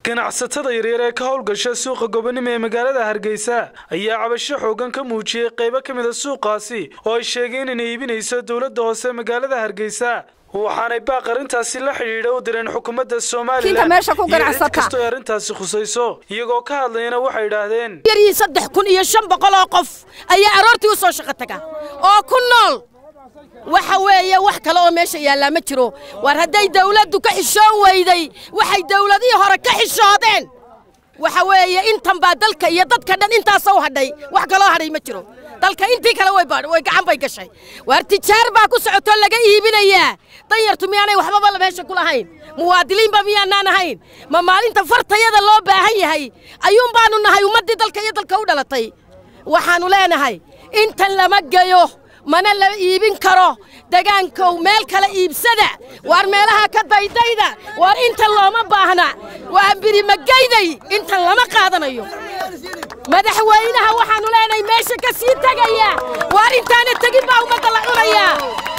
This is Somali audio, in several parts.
ganacsatada yaryar ee ka howlgasha suuqa gobonimo ee magaalada hargeysa ayaa cabasho xoogan ka muujiyey qaybo ka mida suuqaasi oo ay sheegeen inay iibinayso dowladda hoose magaalada hargeysa waxaanay baaq arrintaasi la xidhiidha u direen xukuumadda somalilan iyo cid kastoo ay arrintaasi khusayso iyagoo ka hadlayana waxay idhaahdeen yarii saddex kun iyo shan boqol oo qof ayaa aroortii u soo shaqo taga oo ku nool waxa weeye wax kale oo meesha yaallaa ma jiro war hadday dawladdu ka xishoon weyday waxay dawladihii hore ka xishoodeen waxa weeye intan baa dalka iyo dadka dhan intaasa u hadhay wax kaloo hadhay ma jiro dalka intii kale way gacan bay gashay waar tijaar baa ku socotoo laga iibinayaa danyartu miyaanay waxbaba meesha ku lahayn muwaadiliinba miyaanaan ahayn ma maalinta fartayada loo baahan yahay ayuun baanu nahay ummaddii dalka iyo dalka u dhalatay waxaannu leenahay intan lama geyo mana la iibin karo degaankow meel kale iibsada waar meelaha ka daydayda waar intan looma baahna waa birimagayday intan lama qaadanayo madaxweynaha waxaannu leenahay meesha ka sii tegaya waar intaana tegin baa ummadda la cunayaa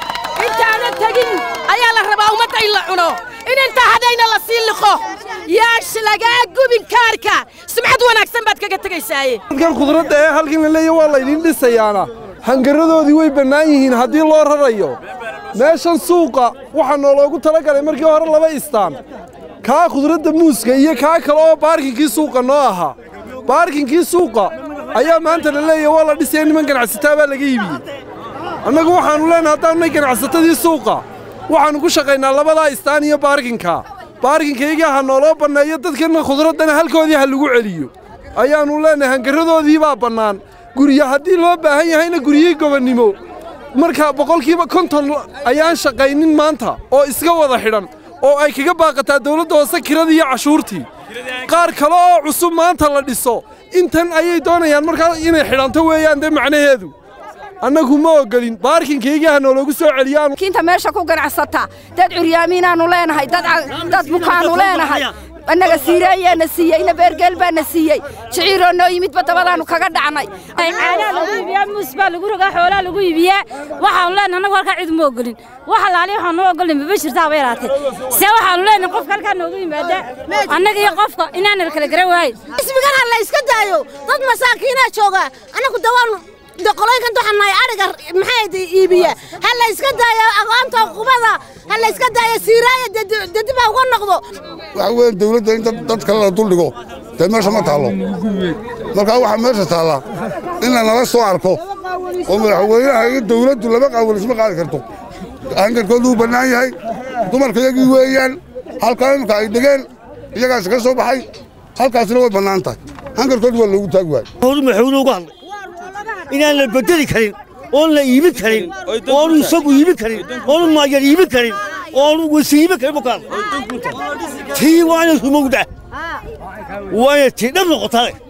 intaana tegin ayaa la rabaa ummadda in la cuno in intaa hadhayna la sii liqo yaash lagaa gubin kaarka sumcad wanaagsan baad kaga tegaysaaye dadkan khudradda ee halkan la leeya waa laydin dhisayaana hangaradoodii way bannaan yihiin haddii loo rarayo meeshan suuqa waxaa nooloogu tala galay markii hore laba istaan kaa khudradda muuska iyo kaa kale oo baarkinkii suuqa noo ahaa baarkinkii suuqa ayaa maanta la leeyahy waa la dhisaya niman ganacsataa baa laga iibiyey annagu waxaannu leenahay haddaannay ganacsatadii suuqa waxaannu ku shaqaynaa labadaa istaan iyo baarkinka baarkinkayga ha nooloo banneeyo dadkanna khudraddana halkoodii ha lagu celiyo ayaannu leenahay hangaradoodii baa bannaan gurya haddii loo baahan yahayna guryihii gobonnimo marka boqolkiiba konton ayaan shaqaynin maanta oo iska wada xidhan oo ay kaga baaqataa dawladda hoose kiradii iyo cashuurtii qaar kale oo cusub maanta la dhiso intan ayay doonayaan markaa inay xidhanto weeyaan dee macnaheedu annagu ma ogolin baarkinkayga ha nooloogu soo celiyaan kinta meesha ku ganacsata dad curyaamiinaannu leenahay dad bukaannu leenahay annaga siiraayaana siiyey ina beergeel baana siiyey jiciiroo noo yimidba dabadaannu kaga dhacnay caanaa lagu iibiyaa muus baa lagu rogaa xoolaa lagu iibiyaa waxaanu leenahay annagu halkaa cid uma ogolin wax alaali waxaan noo ogolin maba jirtaaba yaraatee se waxaanu leenahay qofka halkaa noogu yimaada annaga iyo qofka inaana kala garan waayn ismigana la iska daayo dad masaakiinaa jooga annagu dawaan qoloynkan waxaan ariga maxay iibiya ha la iska daayo aqoonta qubada ha la iska daayo siiraaya dadiba uga noqdo waxa weeye dawladda in dad kale la duldhigo dee meesha ma taallo markaa waxaa meesha taallaa in lanala soo arko oo madaxweynaha iyo dawladdu laba qaawal isma qaadi karto hangarkoodu uu bannaan yahay dumarka iyagii weeyaan halkaa imika ay dhegeen iyagaas ka soo baxay halkaasina way bannaan tahay hangarkoodu waa loogu taagi waayey inaan la bedeli karin oon la iibin karin oonu isagu iibin karin oonu maayar iibin karin oonu wasi iibin karin bukaan tii waa inay rumowda waa inay tii dhab noqotale